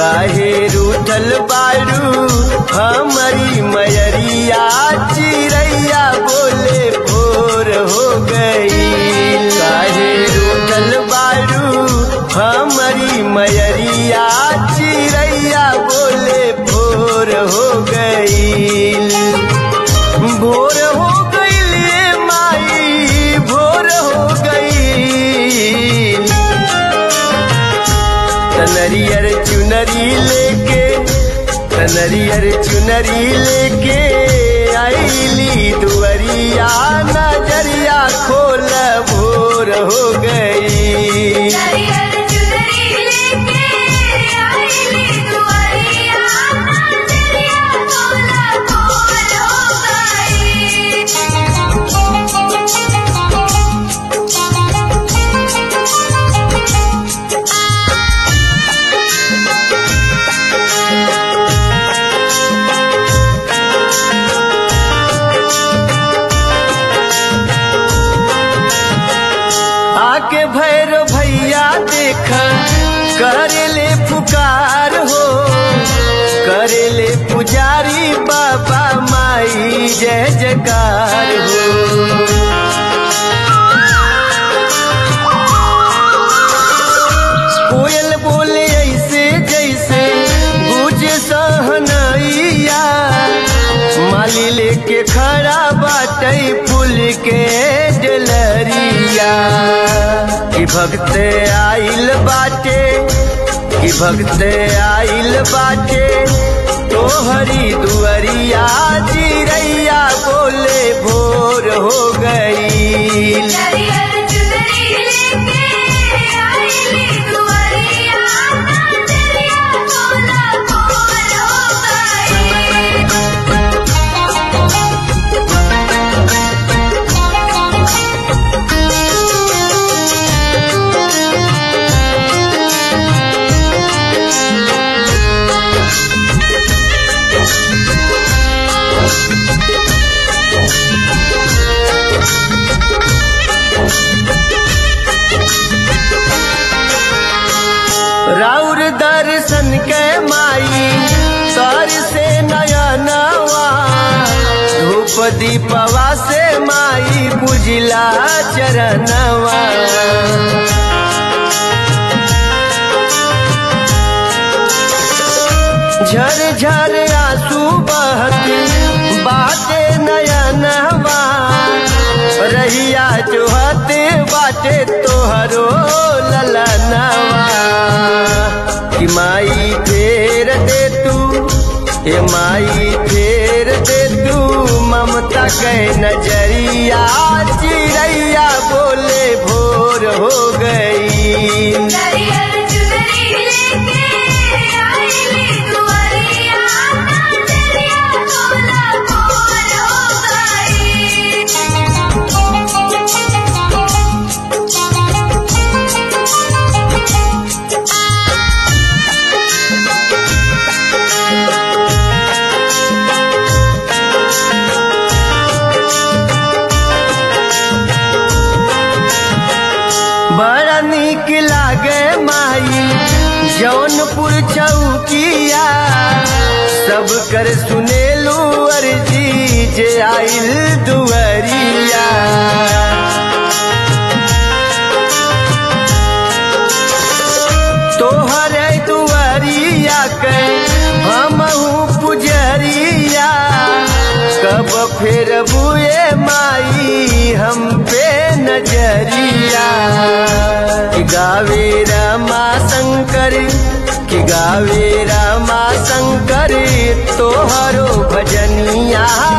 काहे रूठल बारू हमारी मयरिया चिड़ैया बोले भोर हो गई काहे रूठल बारू हमारी मयरिया चिड़ैया बोले भोर हो गई भोर हो गई माई भोर हो गई कनरियर चुनरी लेके कनरियर चुनरी लेके आईली दुअरिया नजरिया खोल भोर हो गई नरियर चुनरी लेके आईली दुआरिया नजरिया तोला भोर हो आके भैरो भैया देख करेले पुकार हो करेले पुजारी बाबा माई जय जयकार हो कोयल बोले ऐसे जैसे गुजे सहनैया माली लेके खड़ा बाटे फूल के डलरिया कि भक्त आइल बाटे कि भक्त आइल बाटे तोहरी दुअरिया चिड़ैया बोले भोर हो गई नरियर चुनरी लेके आईली दुआरिया नजरिया तोला भोर हो राउर दर्शन के माई सर से नया नवा धूप दीपवा से माई पुजला चरणवा झर झर आंसू बहत बाटे नया नवा रहिया जोहत बाटे तोहरो ललनवा कि माई फेर दे तू ए माई फेर दे तू ममता के नजरिया चिड़ैया बोले भोर हो गई नरियर चुनरी लेके आईली दुआरिया नजरिया तोला भोर हो बड़ा निक लागे माई जौनपुर चौकिया सब कर सुनेलू अर्जी जे आइल दुअरिया तोहर दुआरिया के हमहू पुजरिया कब फिर बुए माई हम पे नजरिया कि गावे रमा शंकर कि गावे रमा शंकर तोहरो भजनिया